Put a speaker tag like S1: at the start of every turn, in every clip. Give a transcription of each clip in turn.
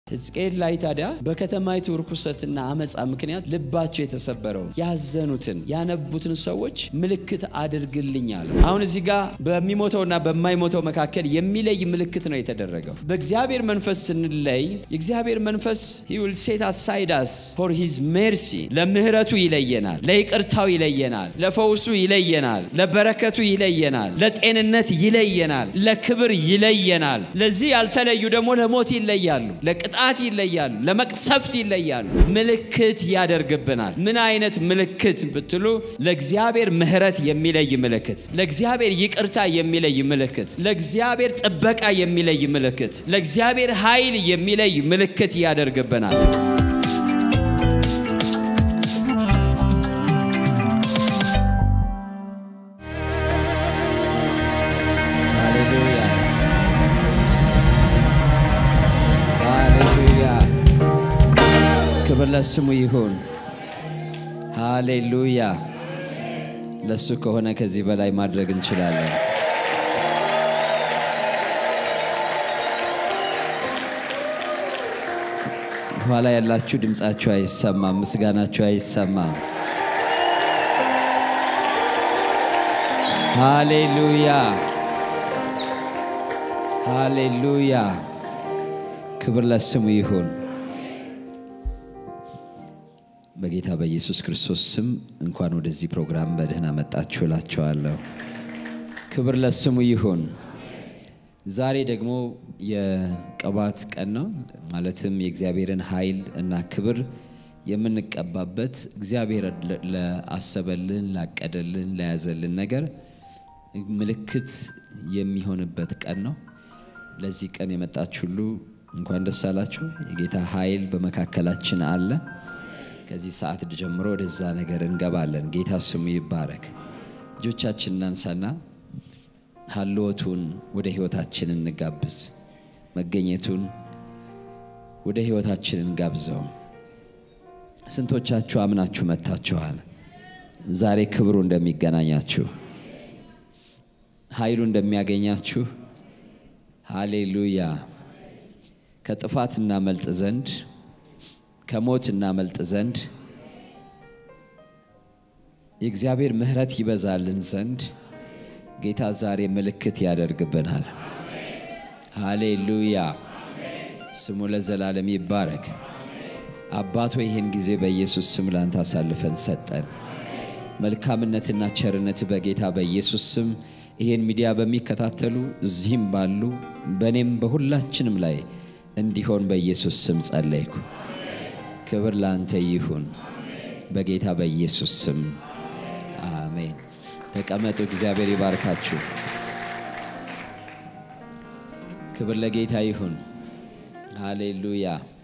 S1: ሕዝቅኤል ላይ ታዲያ በከተማይቱ ርኩሰትና አመፃ ምክንያት ልባቸው የተሰበረው ያዘኑትን ያነቡትን ሰዎች ምልክት አድርግልኛል። አሁን እዚህ ጋር በሚሞተውና በማይሞተው መካከል የሚለይ ምልክት ነው የተደረገው። በእግዚአብሔር መንፈስ ስንለይ የእግዚአብሔር መንፈስ he will set aside us for his mercy ለምህረቱ ይለየናል፣ ለይቅርታው ይለየናል፣ ለፈውሱ ይለየናል፣ ለበረከቱ ይለየናል፣ ለጤንነት ይለየናል፣ ለክብር ይለየናል። ለዚህ ያልተለዩ ደግሞ ለሞት ይለያሉ፣ ለቅጣት ይለያሉ፣ ለመቅሰፍት ይለያሉ። ምልክት ያደርግብናል። ምን አይነት ምልክት ብትሉ ለእግዚአብሔር ምህረት የሚለይ ምልክት፣ ለእግዚአብሔር ይቅርታ የሚለይ ምልክት፣ ለእግዚአብሔር ጥበቃ የሚለይ ምልክት፣ ለእግዚአብሔር ኃይል የሚለይ ምልክት ያደርግብናል። ሃሌሉያ ሃሌሉያ ክብር ለስሙ ይሁን። ሃሌሉያ ለሱ ከሆነ ከዚህ በላይ ማድረግ እንችላለን። ኋላ ያላችሁ ድምፃችሁ አይሰማም፣ ምስጋናችሁ አይሰማም። ሃሌሉያ ሃሌሉያ ክብር ለስሙ ይሁን። በጌታ በኢየሱስ ክርስቶስ ስም እንኳን ወደዚህ ፕሮግራም በደህና መጣችሁ እላቸዋለሁ። ክብር ለስሙ ይሁን። ዛሬ ደግሞ የቅባት ቀን ነው። ማለትም የእግዚአብሔርን ኃይል እና ክብር የምንቀባበት እግዚአብሔር ለአሰበልን፣ ላቀደልን፣ ለያዘልን ነገር ምልክት የሚሆንበት ቀን ነው። ለዚህ ቀን የመጣችሁ ሁሉ እንኳን ደስ አላችሁ። የጌታ ኃይል በመካከላችን አለ። ከዚህ ሰዓት ጀምሮ ወደዛ ነገር እንገባለን። ጌታ ስሙ ይባረክ። እጆቻችን እናንሳና ሀልወቱን ወደ ህይወታችን እንጋብዝ። መገኘቱን ወደ ህይወታችን እንጋብዘው። ስንቶቻችሁ አምናችሁ መጥታችኋል? ዛሬ ክብሩ እንደሚገናኛችሁ ኃይሉ እንደሚያገኛችሁ ሃሌሉያ። ከጥፋት እናመልጥ ዘንድ ከሞት እናመልጥ ዘንድ የእግዚአብሔር ምሕረት ይበዛልን ዘንድ ጌታ ዛሬ ምልክት ያደርግብናል። ሃሌሉያ ስሙ ለዘላለም ይባረክ። አባቶ ይህን ጊዜ በኢየሱስ ስም ላንተ አሳልፈን ሰጠን። መልካምነትና ቸርነት በጌታ በኢየሱስ ስም ይህን ሚዲያ በሚከታተሉ እዚህም ባሉ በእኔም በሁላችንም ላይ እንዲሆን በኢየሱስ ስም ጸለይኩ። ክብር ለአንተ ይሁን በጌታ በኢየሱስ ስም አሜን። ተቀመጡ። እግዚአብሔር ይባርካችሁ። ክብር ለጌታ ይሁን። ሃሌሉያ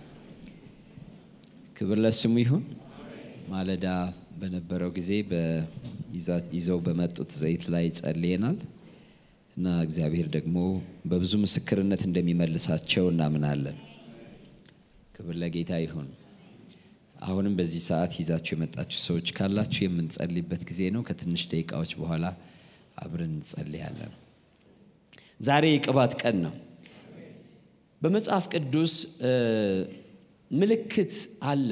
S1: ክብር ለስሙ ይሁን። ማለዳ በነበረው ጊዜ ይዘው በመጡት ዘይት ላይ ጸልየናል እና እግዚአብሔር ደግሞ በብዙ ምስክርነት እንደሚመልሳቸው እናምናለን። ክብር ለጌታ ይሁን። አሁንም በዚህ ሰዓት ይዛችሁ የመጣችሁ ሰዎች ካላችሁ የምንጸልይበት ጊዜ ነው። ከትንሽ ደቂቃዎች በኋላ አብረን እንጸልያለን። ዛሬ የቅባት ቀን ነው። በመጽሐፍ ቅዱስ ምልክት አለ።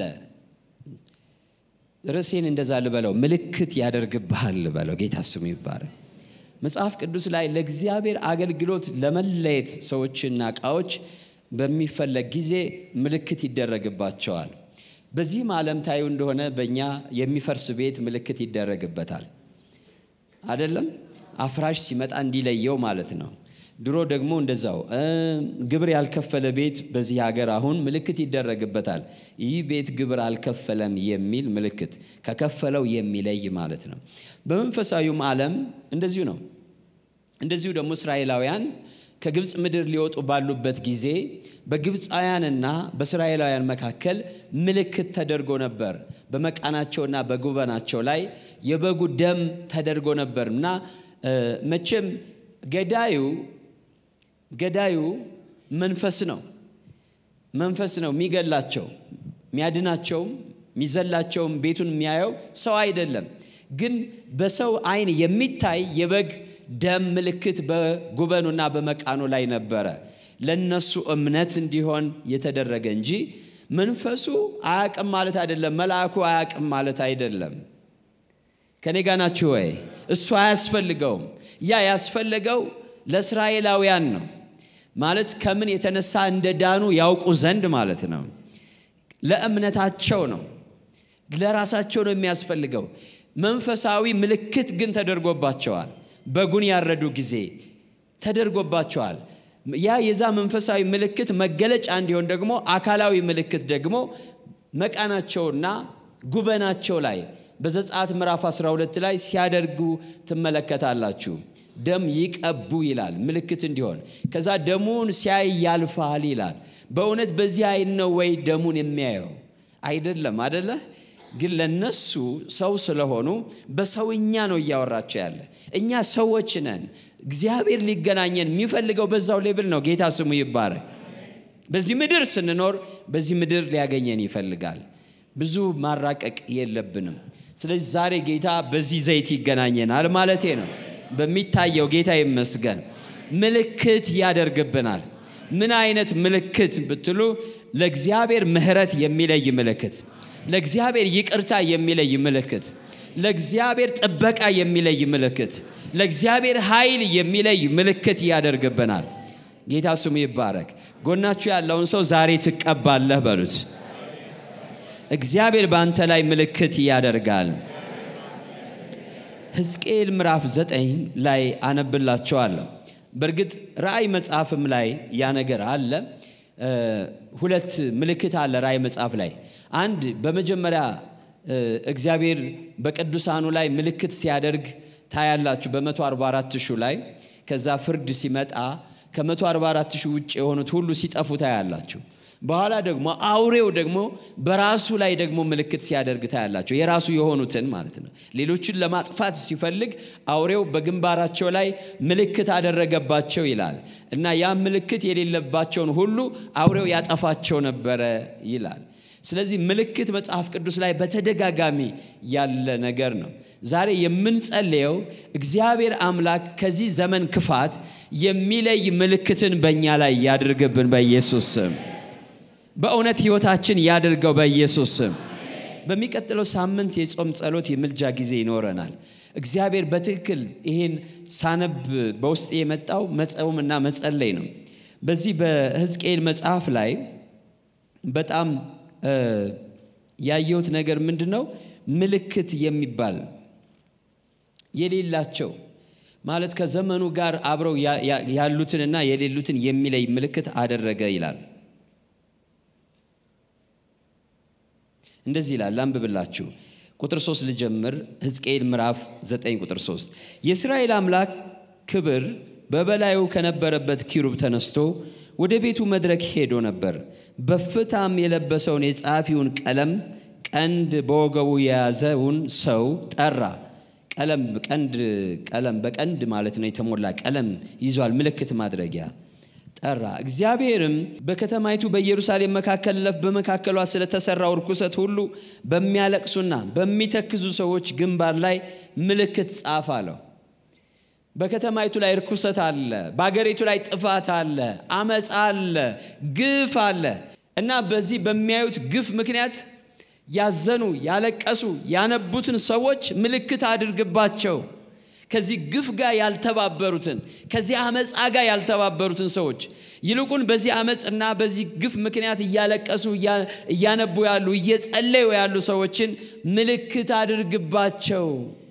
S1: ርዕሴን እንደዛ ልበለው፣ ምልክት ያደርግብሃል ልበለው። ጌታ ስሙ ይባረክ። መጽሐፍ ቅዱስ ላይ ለእግዚአብሔር አገልግሎት ለመለየት ሰዎችና እቃዎች በሚፈለግ ጊዜ ምልክት ይደረግባቸዋል። በዚህም ዓለም ታዩ እንደሆነ በእኛ የሚፈርስ ቤት ምልክት ይደረግበታል። አይደለም አፍራሽ ሲመጣ እንዲለየው ማለት ነው። ድሮ ደግሞ እንደዛው ግብር ያልከፈለ ቤት በዚህ ሀገር አሁን ምልክት ይደረግበታል። ይህ ቤት ግብር አልከፈለም የሚል ምልክት ከከፈለው የሚለይ ማለት ነው። በመንፈሳዊውም ዓለም እንደዚሁ ነው። እንደዚሁ ደግሞ እስራኤላውያን ከግብፅ ምድር ሊወጡ ባሉበት ጊዜ በግብፃውያንና በእስራኤላውያን መካከል ምልክት ተደርጎ ነበር። በመቃናቸውና በጉበናቸው ላይ የበጉ ደም ተደርጎ ነበር እና መቼም ገዳዩ ገዳዩ መንፈስ ነው። መንፈስ ነው የሚገላቸው፣ የሚያድናቸውም፣ የሚዘላቸውም ቤቱን የሚያየው ሰው አይደለም። ግን በሰው ዓይን የሚታይ የበግ ደም ምልክት በጉበኑና በመቃኑ ላይ ነበረ። ለነሱ እምነት እንዲሆን የተደረገ እንጂ መንፈሱ አያቅም ማለት አይደለም። መልአኩ አያቅም ማለት አይደለም። ከኔ ጋ ናችሁ ወይ? እሱ አያስፈልገውም። ያ ያስፈለገው ለእስራኤላውያን ነው ማለት ከምን የተነሳ እንደ ዳኑ ያውቁ ዘንድ ማለት ነው። ለእምነታቸው ነው፣ ለራሳቸው ነው የሚያስፈልገው። መንፈሳዊ ምልክት ግን ተደርጎባቸዋል። በጉን ያረዱ ጊዜ ተደርጎባቸዋል። ያ የዛ መንፈሳዊ ምልክት መገለጫ እንዲሆን ደግሞ አካላዊ ምልክት ደግሞ መቃናቸውና ጉበናቸው ላይ በዘጸአት ምዕራፍ 12 ላይ ሲያደርጉ ትመለከታላችሁ። ደም ይቀቡ ይላል ምልክት እንዲሆን። ከዛ ደሙን ሲያይ ያልፋል ይላል። በእውነት በዚህ አይን ነው ወይ ደሙን የሚያየው? አይደለም አደለ? ግን ለነሱ ሰው ስለሆኑ በሰውኛ ነው እያወራቸው ያለ። እኛ ሰዎች ነን። እግዚአብሔር ሊገናኘን የሚፈልገው በዛው ሌብል ነው። ጌታ ስሙ ይባረክ። በዚህ ምድር ስንኖር በዚህ ምድር ሊያገኘን ይፈልጋል። ብዙ ማራቀቅ የለብንም። ስለዚህ ዛሬ ጌታ በዚህ ዘይት ይገናኘናል ማለቴ ነው። በሚታየው ጌታ ይመስገን ምልክት ያደርግብናል። ምን አይነት ምልክት ብትሉ ለእግዚአብሔር ምሕረት የሚለይ ምልክት፣ ለእግዚአብሔር ይቅርታ የሚለይ ምልክት፣ ለእግዚአብሔር ጥበቃ የሚለይ ምልክት፣ ለእግዚአብሔር ኃይል የሚለይ ምልክት ያደርግብናል። ጌታ ስሙ ይባረክ። ጎናችሁ ያለውን ሰው ዛሬ ትቀባለህ በሉት። እግዚአብሔር በአንተ ላይ ምልክት ያደርጋል። ሕዝቅኤል ምዕራፍ ዘጠኝ ላይ አነብላቸዋለሁ። በእርግጥ ራእይ መጽሐፍም ላይ ያ ነገር አለ። ሁለት ምልክት አለ ራእይ መጽሐፍ ላይ። አንድ በመጀመሪያ እግዚአብሔር በቅዱሳኑ ላይ ምልክት ሲያደርግ ታያላችሁ በ144 ሺህ ላይ ከዛ ፍርድ ሲመጣ ከ144 ሺህ ውጭ የሆኑት ሁሉ ሲጠፉ ታያላችሁ። በኋላ ደግሞ አውሬው ደግሞ በራሱ ላይ ደግሞ ምልክት ሲያደርግ ታያላቸው። የራሱ የሆኑትን ማለት ነው። ሌሎችን ለማጥፋት ሲፈልግ አውሬው በግንባራቸው ላይ ምልክት አደረገባቸው ይላል እና ያ ምልክት የሌለባቸውን ሁሉ አውሬው ያጠፋቸው ነበረ ይላል። ስለዚህ ምልክት መጽሐፍ ቅዱስ ላይ በተደጋጋሚ ያለ ነገር ነው። ዛሬ የምንጸልየው እግዚአብሔር አምላክ ከዚህ ዘመን ክፋት የሚለይ ምልክትን በእኛ ላይ ያድርግብን በኢየሱስ ስም። በእውነት ህይወታችን ያድርገው በኢየሱስ ስም። በሚቀጥለው ሳምንት የጾም ጸሎት የምልጃ ጊዜ ይኖረናል። እግዚአብሔር በትክክል ይሄን ሳነብ በውስጥ የመጣው መጸውምና መጸለይ ነው። በዚህ በሕዝቅኤል መጽሐፍ ላይ በጣም ያየሁት ነገር ምንድን ነው? ምልክት የሚባል የሌላቸው ማለት ከዘመኑ ጋር አብረው ያሉትንና የሌሉትን የሚለይ ምልክት አደረገ ይላል። እንደዚህ ይላል። ላንብብላችሁ። ቁጥር 3 ልጀምር። ሕዝቅኤል ምዕራፍ 9 ቁጥር 3 የእስራኤል አምላክ ክብር በበላዩ ከነበረበት ኪሩብ ተነስቶ ወደ ቤቱ መድረክ ሄዶ ነበር። በፍታም የለበሰውን የጸሐፊውን ቀለም ቀንድ በወገቡ የያዘውን ሰው ጠራ። ቀለም ቀንድ ቀለም በቀንድ ማለት ነው የተሞላ ቀለም ይዟል፣ ምልክት ማድረጊያ ጠራ። እግዚአብሔርም በከተማይቱ በኢየሩሳሌም መካከል ለፍ በመካከሏ ስለተሰራው ርኩሰት ሁሉ በሚያለቅሱና በሚተክዙ ሰዎች ግንባር ላይ ምልክት ጻፍ አለው። በከተማይቱ ላይ ርኩሰት አለ፣ በአገሪቱ ላይ ጥፋት አለ፣ አመፃ አለ፣ ግፍ አለ እና በዚህ በሚያዩት ግፍ ምክንያት ያዘኑ፣ ያለቀሱ፣ ያነቡትን ሰዎች ምልክት አድርግባቸው። ከዚህ ግፍ ጋር ያልተባበሩትን ከዚህ አመፃ ጋር ያልተባበሩትን ሰዎች ይልቁን በዚህ አመፅ እና በዚህ ግፍ ምክንያት እያለቀሱ እያነቡ ያሉ እየጸለዩ ያሉ ሰዎችን ምልክት አድርግባቸው።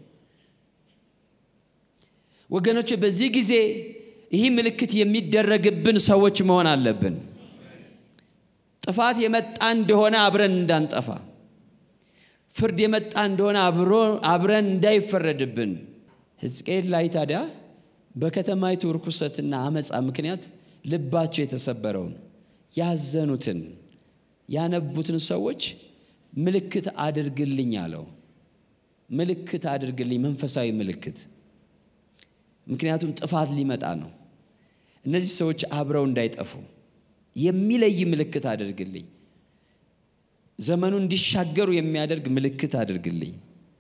S1: ወገኖች በዚህ ጊዜ ይህ ምልክት የሚደረግብን ሰዎች መሆን አለብን። ጥፋት የመጣ እንደሆነ አብረን እንዳንጠፋ፣ ፍርድ የመጣ እንደሆነ አብረን እንዳይፈረድብን ሕዝቅኤል ላይ ታዲያ በከተማይቱ ርኩሰትና አመፃ ምክንያት ልባቸው የተሰበረውን ያዘኑትን ያነቡትን ሰዎች ምልክት አድርግልኝ አለው። ምልክት አድርግልኝ፣ መንፈሳዊ ምልክት። ምክንያቱም ጥፋት ሊመጣ ነው። እነዚህ ሰዎች አብረው እንዳይጠፉ የሚለይ ምልክት አድርግልኝ። ዘመኑ እንዲሻገሩ የሚያደርግ ምልክት አድርግልኝ፣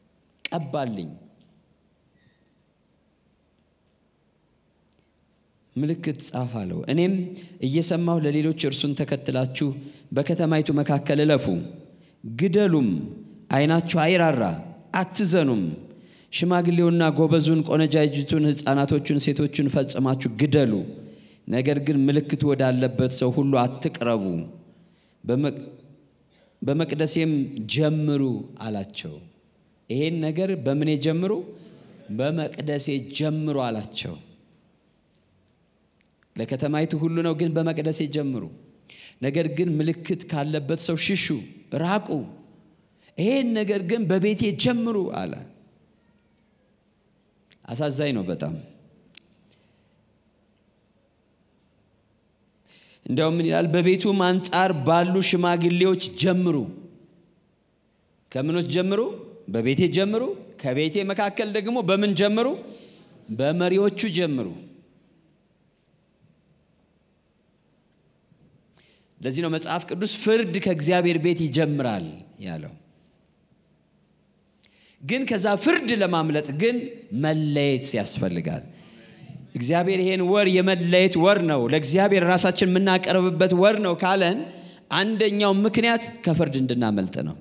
S1: ቀባልኝ። ምልክት ጻፍ አለው። እኔም እየሰማሁ ለሌሎች እርሱን ተከትላችሁ በከተማይቱ መካከል እለፉ፣ ግደሉም፣ ዓይናችሁ አይራራ፣ አትዘኑም። ሽማግሌውና ጎበዙን፣ ቆነጃጅቱን፣ ሕፃናቶቹን፣ ሴቶቹን ፈጽማችሁ ግደሉ። ነገር ግን ምልክቱ ወዳለበት ሰው ሁሉ አትቅረቡ፣ በመቅደሴም ጀምሩ አላቸው። ይሄን ነገር በምኔ ጀምሩ? በመቅደሴ ጀምሩ አላቸው። ለከተማይቱ ሁሉ ነው፣ ግን በመቅደሴ ጀምሩ። ነገር ግን ምልክት ካለበት ሰው ሽሹ፣ ራቁ። ይሄን ነገር ግን በቤቴ ጀምሩ አለ። አሳዛኝ ነው በጣም። እንዲያውም ምን ይላል? በቤቱም አንጻር ባሉ ሽማግሌዎች ጀምሩ። ከምኖች ጀምሩ? በቤቴ ጀምሩ። ከቤቴ መካከል ደግሞ በምን ጀምሩ? በመሪዎቹ ጀምሩ። ለዚህ ነው መጽሐፍ ቅዱስ ፍርድ ከእግዚአብሔር ቤት ይጀምራል ያለው። ግን ከዛ ፍርድ ለማምለጥ ግን መለየት ያስፈልጋል። እግዚአብሔር ይሄን ወር የመለየት ወር ነው፣ ለእግዚአብሔር ራሳችን የምናቀርብበት ወር ነው ካለን አንደኛው ምክንያት ከፍርድ እንድናመልጥ ነው።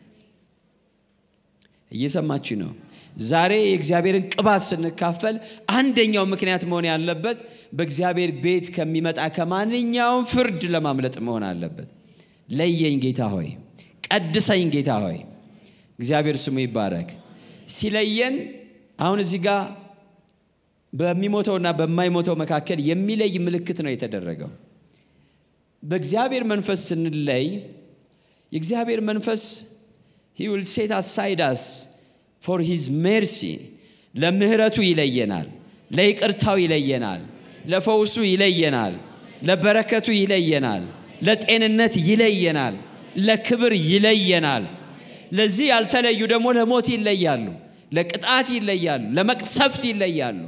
S1: እየሰማችሁ ነው። ዛሬ የእግዚአብሔርን ቅባት ስንካፈል አንደኛው ምክንያት መሆን ያለበት በእግዚአብሔር ቤት ከሚመጣ ከማንኛውም ፍርድ ለማምለጥ መሆን አለበት። ለየኝ ጌታ ሆይ፣ ቀድሰኝ ጌታ ሆይ። እግዚአብሔር ስሙ ይባረክ። ሲለየን አሁን እዚህ ጋር በሚሞተውና በማይሞተው መካከል የሚለይ ምልክት ነው የተደረገው። በእግዚአብሔር መንፈስ ስንለይ የእግዚአብሔር መንፈስ ሂ ዊል ሴት አሳይድ አስ ፎር ሂዝ ሜርሲ ለምህረቱ ይለየናል፣ ለይቅርታው ይለየናል፣ ለፈውሱ ይለየናል፣ ለበረከቱ ይለየናል፣ ለጤንነት ይለየናል፣ ለክብር ይለየናል። ለዚህ ያልተለዩ ደግሞ ለሞት ይለያሉ፣ ለቅጣት ይለያሉ፣ ለመቅሰፍት ይለያሉ።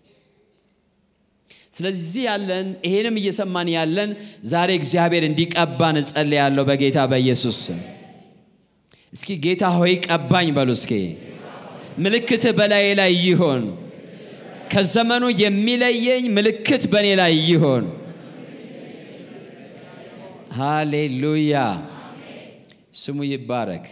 S1: ስለዚህ ያለን ይሄንም እየሰማን ያለን ዛሬ እግዚአብሔር እንዲቀባን እጸልያለሁ በጌታ በኢየሱስ ስም። እስኪ ጌታ ሆይ ቀባኝ በሉ እስኪ። ምልክት በላዬ ላይ ይሆን። ከዘመኑ የሚለየኝ ምልክት በእኔ ላይ ይሆን። ሃሌሉያ ስሙ ይባረክ።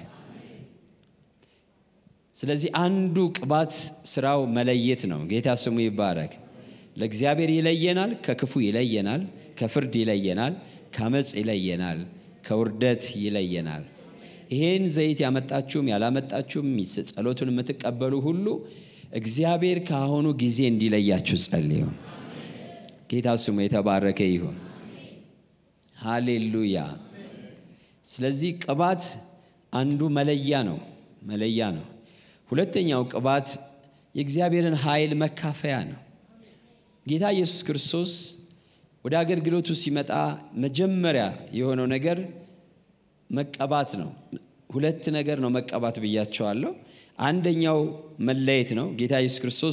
S1: ስለዚህ አንዱ ቅባት ስራው መለየት ነው። ጌታ ስሙ ይባረክ። ለእግዚአብሔር ይለየናል፣ ከክፉ ይለየናል፣ ከፍርድ ይለየናል፣ ከአመፅ ይለየናል፣ ከውርደት ይለየናል። ይሄን ዘይት ያመጣችሁም ያላመጣችሁም ጸሎቱን የምትቀበሉ ሁሉ እግዚአብሔር ከአሁኑ ጊዜ እንዲለያችሁ ጸልዩ። ጌታ ስሙ የተባረከ ይሁን። ሃሌሉያ። ስለዚህ ቅባት አንዱ መለያ ነው፣ መለያ ነው። ሁለተኛው ቅባት የእግዚአብሔርን ኃይል መካፈያ ነው። ጌታ ኢየሱስ ክርስቶስ ወደ አገልግሎቱ ሲመጣ መጀመሪያ የሆነው ነገር መቀባት ነው። ሁለት ነገር ነው መቀባት ብያቸዋለሁ። አንደኛው መለየት ነው። ጌታ ኢየሱስ ክርስቶስ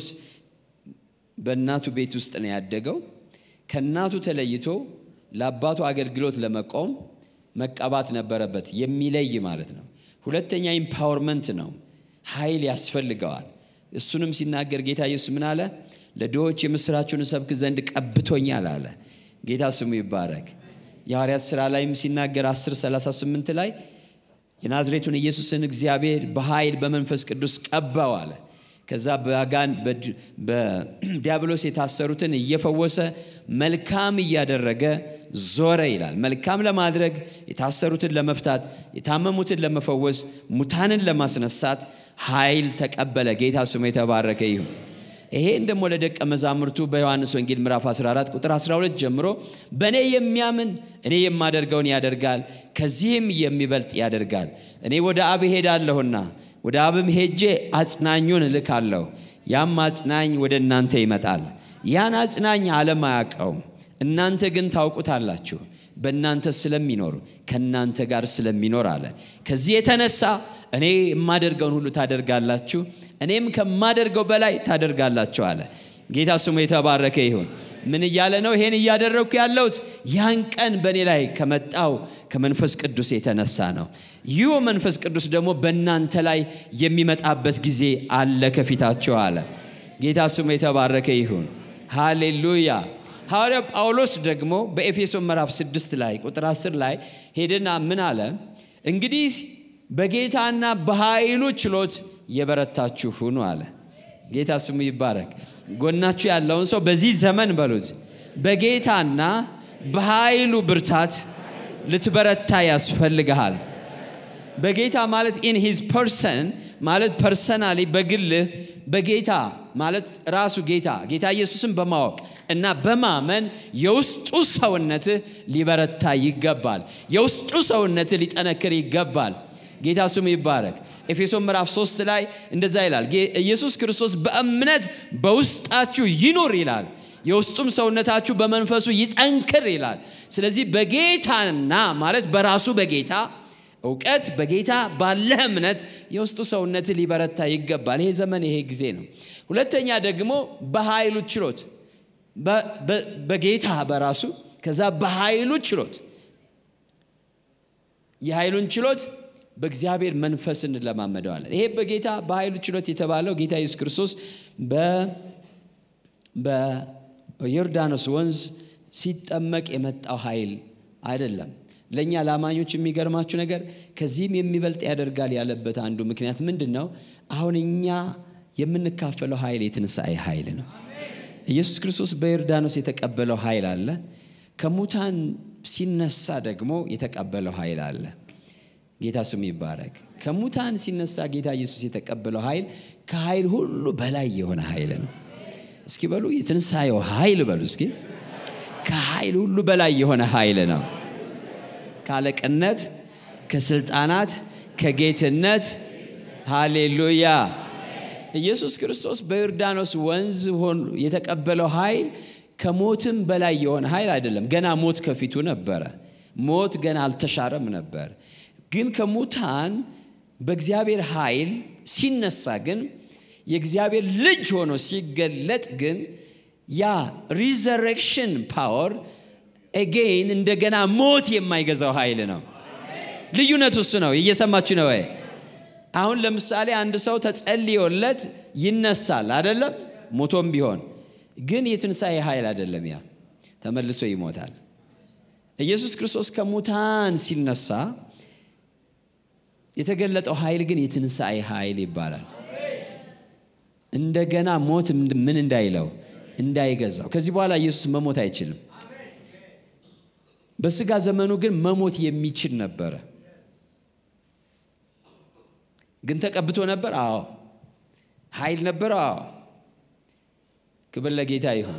S1: በእናቱ ቤት ውስጥ ነው ያደገው። ከእናቱ ተለይቶ ለአባቱ አገልግሎት ለመቆም መቀባት ነበረበት፣ የሚለይ ማለት ነው። ሁለተኛ ኢምፓወርመንት ነው፣ ኃይል ያስፈልገዋል። እሱንም ሲናገር ጌታ ኢየሱስ ምን አለ? ለድሆች የምስራችሁን እሰብክ ዘንድ ቀብቶኛል አለ። ጌታ ስሙ ይባረክ። የሐዋርያት ሥራ ላይም ሲናገር 10 38 ላይ የናዝሬቱን ኢየሱስን እግዚአብሔር በኃይል በመንፈስ ቅዱስ ቀባው አለ። ከዛ በጋን በዲያብሎስ የታሰሩትን እየፈወሰ መልካም እያደረገ ዞረ ይላል። መልካም ለማድረግ የታሰሩትን ለመፍታት፣ የታመሙትን ለመፈወስ፣ ሙታንን ለማስነሳት ኃይል ተቀበለ። ጌታ ስሙ የተባረከ ይሁን። ይሄን ደግሞ ለደቀ መዛሙርቱ በዮሐንስ ወንጌል ምዕራፍ 14 ቁጥር 12 ጀምሮ በእኔ የሚያምን እኔ የማደርገውን ያደርጋል፣ ከዚህም የሚበልጥ ያደርጋል። እኔ ወደ አብ ሄዳለሁና ወደ አብም ሄጄ አጽናኙን እልካለሁ። ያም አጽናኝ ወደ እናንተ ይመጣል። ያን አጽናኝ ዓለም አያውቀውም፣ እናንተ ግን ታውቁታላችሁ፣ በእናንተ ስለሚኖር ከእናንተ ጋር ስለሚኖር አለ። ከዚህ የተነሳ እኔ የማደርገውን ሁሉ ታደርጋላችሁ፣ እኔም ከማደርገው በላይ ታደርጋላችሁ አለ። ጌታ ስሙ የተባረከ ይሁን። ምን እያለ ነው? ይሄን እያደረግኩ ያለሁት ያን ቀን በእኔ ላይ ከመጣው ከመንፈስ ቅዱስ የተነሳ ነው። ይህ መንፈስ ቅዱስ ደግሞ በእናንተ ላይ የሚመጣበት ጊዜ አለ ከፊታችሁ አለ። ጌታ ስሙ የተባረከ ይሁን። ሃሌሉያ። ሐዋርያው ጳውሎስ ደግሞ በኤፌሶን ምዕራፍ 6 ላይ ቁጥር 10 ላይ ሄድና ምን አለ? እንግዲህ በጌታና በኃይሉ ችሎት የበረታችሁ ሁኑ አለ። ጌታ ስሙ ይባረክ። ጎናችሁ ያለውን ሰው በዚህ ዘመን በሉት፣ በጌታና በኃይሉ ብርታት ልትበረታ ያስፈልግሃል። በጌታ ማለት ኢን ሂዝ ፐርሰን ማለት ፐርሰናሊ በግልህ በጌታ ማለት ራሱ ጌታ ጌታ ኢየሱስን በማወቅ እና በማመን የውስጡ ሰውነትህ ሊበረታ ይገባል። የውስጡ ሰውነትህ ሊጠነክር ይገባል። ጌታ ስሙ ይባረክ። ኤፌሶን ምዕራፍ 3 ላይ እንደዛ ይላል፣ ኢየሱስ ክርስቶስ በእምነት በውስጣችሁ ይኑር ይላል። የውስጡም ሰውነታችሁ በመንፈሱ ይጠንክር ይላል። ስለዚህ በጌታና ማለት በራሱ በጌታ እውቀት በጌታ ባለህ እምነት የውስጡ ሰውነት ሊበረታ ይገባል። ይሄ ዘመን ይሄ ጊዜ ነው። ሁለተኛ ደግሞ በኃይሉ ችሎት በጌታ በራሱ ከዛ በኃይሉ ችሎት የኃይሉን ችሎት በእግዚአብሔር መንፈስ እንለማመደዋለን። ይሄ በጌታ በኃይሉ ችሎት የተባለው ጌታ ኢየሱስ ክርስቶስ በዮርዳኖስ ወንዝ ሲጠመቅ የመጣው ኃይል አይደለም። ለእኛ ለአማኞች የሚገርማችሁ ነገር ከዚህም የሚበልጥ ያደርጋል ያለበት አንዱ ምክንያት ምንድን ነው? አሁን እኛ የምንካፈለው ኃይል የትንሣኤ ኃይል ነው። ኢየሱስ ክርስቶስ በዮርዳኖስ የተቀበለው ኃይል አለ። ከሙታን ሲነሳ ደግሞ የተቀበለው ኃይል አለ። ጌታ ስሙ ይባረክ። ከሙታን ሲነሳ ጌታ ኢየሱስ የተቀበለው ኃይል ከኃይል ሁሉ በላይ የሆነ ኃይል ነው። እስኪ በሉ የትንሣኤው ኃይል በሉ እስኪ። ከኃይል ሁሉ በላይ የሆነ ኃይል ነው። ከአለቅነት፣ ከስልጣናት፣ ከጌትነት ሃሌሉያ። ኢየሱስ ክርስቶስ በዮርዳኖስ ወንዝ የተቀበለው ኃይል ከሞትም በላይ የሆነ ኃይል አይደለም። ገና ሞት ከፊቱ ነበረ። ሞት ገና አልተሻረም ነበር። ግን ከሙታን በእግዚአብሔር ኃይል ሲነሳ ግን የእግዚአብሔር ልጅ ሆኖ ሲገለጥ ግን ያ ሪዘሬክሽን ፓወር ኤጌን እንደገና ሞት የማይገዛው ኃይል ነው። ልዩነቱ እሱ ነው። እየሰማችሁ ነው ወይ? አሁን ለምሳሌ አንድ ሰው ተጸልዮለት ይነሳል አይደለም? ሞቶም ቢሆን ግን የትንሣኤ ኃይል አይደለም። ያ ተመልሶ ይሞታል። ኢየሱስ ክርስቶስ ከሙታን ሲነሳ የተገለጠው ኃይል ግን የትንሣኤ ኃይል ይባላል። እንደገና ሞት ምን እንዳይለው እንዳይገዛው። ከዚህ በኋላ ኢየሱስ መሞት አይችልም። በስጋ ዘመኑ ግን መሞት የሚችል ነበረ። ግን ተቀብቶ ነበር። አዎ። ኃይል ነበር። አዎ። ክብር ለጌታ ይሁን።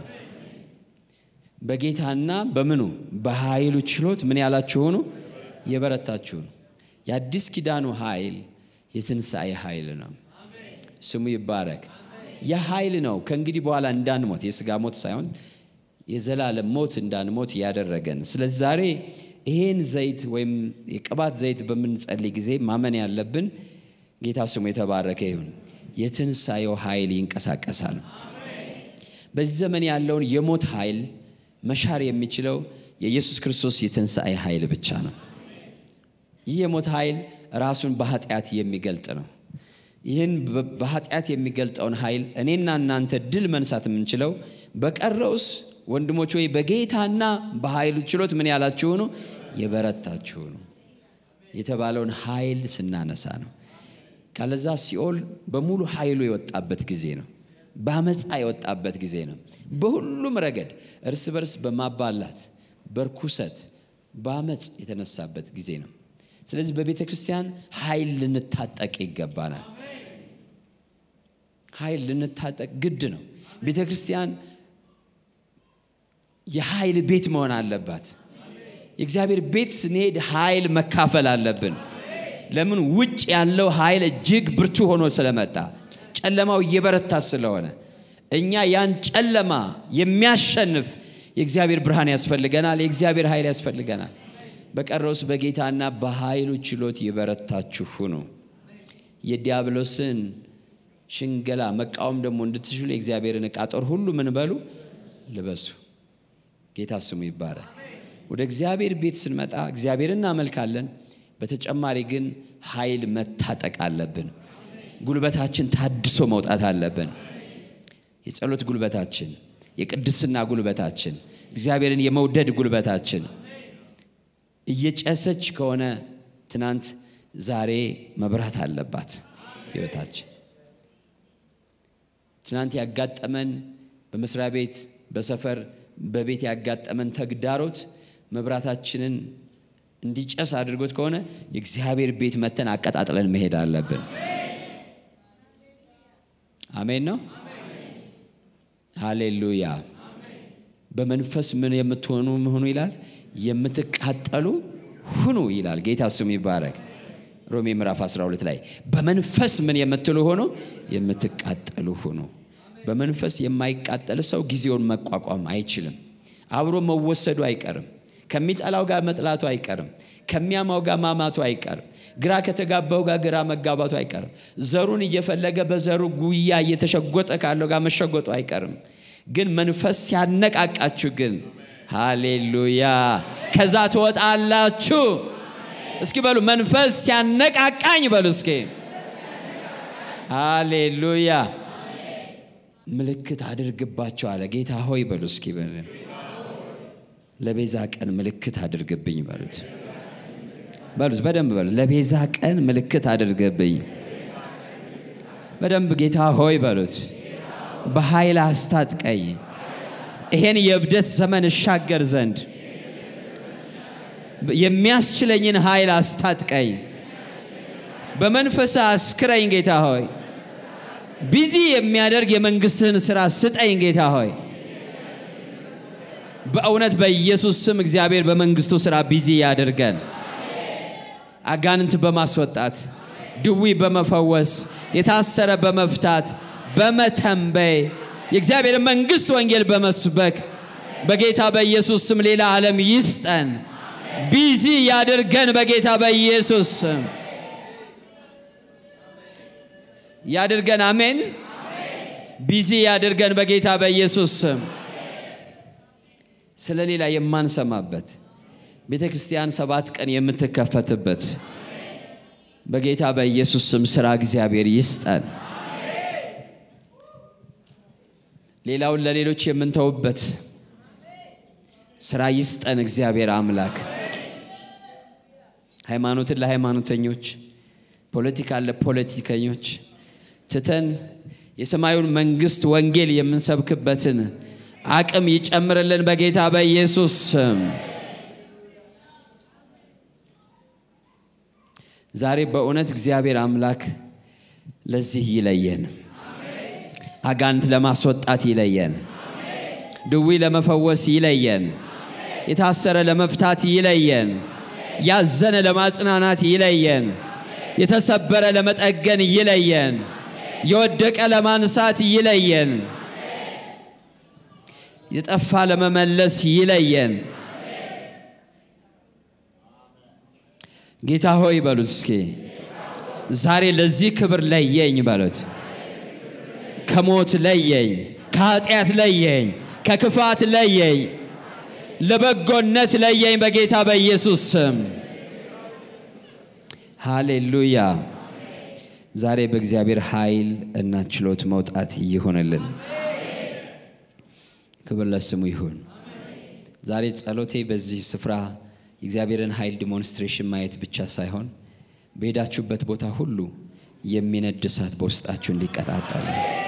S1: በጌታና በምኑ በኃይሉ ችሎት ምን ያላችሁ ሆኑ የበረታችሁ ነው። የአዲስ ኪዳኑ ኃይል የትንሣኤ ኃይል ነው። ስሙ ይባረክ። ያ ኃይል ነው ከእንግዲህ በኋላ እንዳንሞት የስጋ ሞት ሳይሆን የዘላለም ሞት እንዳንሞት ያደረገን። ስለዚህ ዛሬ ይሄን ዘይት ወይም የቅባት ዘይት በምንጸልይ ጊዜ ማመን ያለብን ጌታ ስሙ የተባረከ ይሁን፣ የትንሣኤው ኃይል ይንቀሳቀሳል። በዚህ ዘመን ያለውን የሞት ኃይል መሻር የሚችለው የኢየሱስ ክርስቶስ የትንሣኤ ኃይል ብቻ ነው። ይህ የሞት ኃይል ራሱን በኃጢአት የሚገልጥ ነው። ይህን በኃጢአት የሚገልጠውን ኃይል እኔና እናንተ ድል መንሳት የምንችለው በቀረውስ ወንድሞች ወይ በጌታና በኃይሉ ችሎት ምን ያላችሁ ነው የበረታችሁ ነው የተባለውን ኃይል ስናነሳ ነው። ካለዛ ሲኦል በሙሉ ኃይሉ የወጣበት ጊዜ ነው። በአመፃ የወጣበት ጊዜ ነው። በሁሉም ረገድ እርስ በርስ በማባላት በርኩሰት በአመፅ የተነሳበት ጊዜ ነው። ስለዚህ በቤተ ክርስቲያን ኃይል ልንታጠቅ ይገባናል። ኃይል ልንታጠቅ ግድ ነው። ቤተ ክርስቲያን የኃይል ቤት መሆን አለባት። የእግዚአብሔር ቤት ስንሄድ ኃይል መካፈል አለብን። ለምን? ውጭ ያለው ኃይል እጅግ ብርቱ ሆኖ ስለመጣ ጨለማው እየበረታ ስለሆነ እኛ ያን ጨለማ የሚያሸንፍ የእግዚአብሔር ብርሃን ያስፈልገናል። የእግዚአብሔር ኃይል ያስፈልገናል። በቀረውስ በጌታና በኃይሉ ችሎት የበረታችሁ ሁኑ። የዲያብሎስን ሽንገላ መቃወም ደግሞ እንድትችሉ የእግዚአብሔርን ዕቃ ጦር ሁሉ ምን በሉ ልበሱ። ጌታ ስሙ ይባላል። ወደ እግዚአብሔር ቤት ስንመጣ እግዚአብሔር እናመልካለን። በተጨማሪ ግን ኃይል መታጠቅ አለብን። ጉልበታችን ታድሶ መውጣት አለብን። የጸሎት ጉልበታችን፣ የቅድስና ጉልበታችን፣ እግዚአብሔርን የመውደድ ጉልበታችን እየጨሰች ከሆነ ትናንት ዛሬ መብራት አለባት ህይወታችን። ትናንት ያጋጠመን በመስሪያ ቤት፣ በሰፈር፣ በቤት ያጋጠመን ተግዳሮት መብራታችንን እንዲጨስ አድርጎት ከሆነ የእግዚአብሔር ቤት መተን አቀጣጥለን መሄድ አለብን። አሜን ነው። ሃሌሉያ። በመንፈስ ምን የምትሆኑ ሁኑ ይላል፣ የምትቃጠሉ ሁኑ ይላል። ጌታ ስሙ ይባረክ። ሮሜ ምዕራፍ 12 ላይ በመንፈስ ምን የምትሉ ሆኖ የምትቃጠሉ ሁኑ። በመንፈስ የማይቃጠል ሰው ጊዜውን መቋቋም አይችልም። አብሮ መወሰዱ አይቀርም። ከሚጠላው ጋር መጥላቱ አይቀርም። ከሚያማው ጋር ማማቱ አይቀርም። ግራ ከተጋባው ጋር ግራ መጋባቱ አይቀርም። ዘሩን እየፈለገ በዘሩ ጉያ እየተሸጎጠ ካለው ጋር መሸጎጡ አይቀርም። ግን መንፈስ ሲያነቃቃችሁ ግን ሃሌሉያ ከዛ ትወጣላችሁ። እስኪ በሉ መንፈስ ሲያነቃቃኝ በሉ እስኪ ሃሌሉያ ምልክት አድርግባቸው አለ ጌታ ሆይ በሉ እስኪ ለቤዛ ቀን ምልክት አድርግብኝ በሉት በሉት በደንብ በሉት ለቤዛ ቀን ምልክት አድርግብኝ በደንብ ጌታ ሆይ በሉት በኃይል አስታጥቀኝ ይሄን የእብደት ዘመን እሻገር ዘንድ የሚያስችለኝን ኃይል አስታጥቀኝ በመንፈስ አስክረኝ ጌታ ሆይ ቢዚ የሚያደርግ የመንግስትህን ስራ ስጠኝ ጌታ ሆይ በእውነት በኢየሱስ ስም እግዚአብሔር በመንግስቱ ስራ ቢዚ ያደርገን አጋንንት በማስወጣት ድዊ በመፈወስ የታሰረ በመፍታት በመተንበይ የእግዚአብሔር መንግስት ወንጌል በመስበክ በጌታ በኢየሱስ ስም ሌላ ዓለም ይስጠን ቢዚ ያድርገን በጌታ በኢየሱስ ስም ያድርገን አሜን ቢዚ ያድርገን በጌታ በኢየሱስ ስም ስለ ሌላ የማንሰማበት ቤተ ክርስቲያን ሰባት ቀን የምትከፈትበት በጌታ በኢየሱስ ስም ስራ እግዚአብሔር ይስጠን ሌላውን ለሌሎች የምንተውበት ስራ ይስጠን እግዚአብሔር አምላክ ሃይማኖትን ለሃይማኖተኞች ፖለቲካን ለፖለቲከኞች ትተን የሰማዩን መንግስት ወንጌል የምንሰብክበትን አቅም ይጨምርልን በጌታ በኢየሱስ ስም ዛሬ በእውነት እግዚአብሔር አምላክ ለዚህ ይለየን አጋንት ለማስወጣት ይለየን ድዊ ለመፈወስ ይለየን የታሰረ ለመፍታት ይለየን ያዘነ ለማጽናናት ይለየን የተሰበረ ለመጠገን ይለየን የወደቀ ለማንሳት ይለየን የጠፋ ለመመለስ ይለየን ጌታ ሆይ በሉት እስኪ ዛሬ ለዚህ ክብር ለየኝ በሉት ከሞት ለየኝ ከኃጢአት ለየኝ ከክፋት ለየኝ ለበጎነት ለየኝ በጌታ በኢየሱስ ስም ሃሌሉያ ዛሬ በእግዚአብሔር ኃይል እና ችሎት መውጣት ይሆንልን ክብር ለስሙ ይሁን ዛሬ ጸሎቴ በዚህ ስፍራ የእግዚአብሔርን ኃይል ዲሞንስትሬሽን ማየት ብቻ ሳይሆን በሄዳችሁበት ቦታ ሁሉ የሚነድ እሳት በውስጣችሁ እንዲቀጣጠል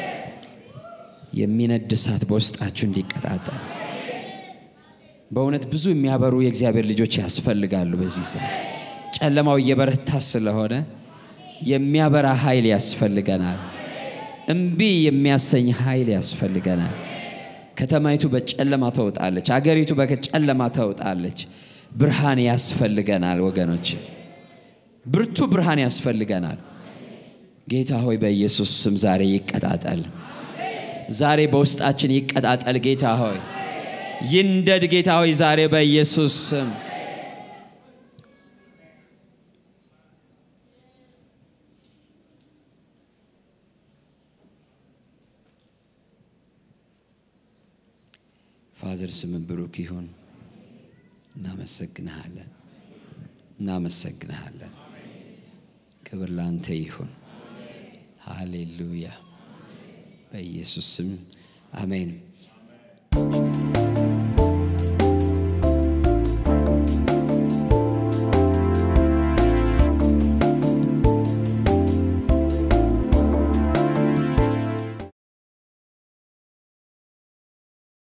S1: የሚነድ እሳት በውስጣችሁ እንዲቀጣጠል በእውነት ብዙ የሚያበሩ የእግዚአብሔር ልጆች ያስፈልጋሉ በዚህ ሰዓት ጨለማው እየበረታ ስለሆነ የሚያበራ ኃይል ያስፈልገናል እምቢ የሚያሰኝ ኃይል ያስፈልገናል ከተማይቱ በጨለማ ተውጣለች አገሪቱ በጨለማ ተውጣለች ብርሃን ያስፈልገናል ወገኖች ብርቱ ብርሃን ያስፈልገናል ጌታ ሆይ በኢየሱስ ስም ዛሬ ይቀጣጠል ዛሬ በውስጣችን ይቀጣጠል ጌታ ሆይ ይንደድ ጌታ ሆይ ዛሬ በኢየሱስ ስም ፋዘር ስም ብሩክ ይሁን እናመሰግንሃለን እናመሰግንሃለን ክብር ላንተ ይሁን ሃሌሉያ በኢየሱስ ስም አሜን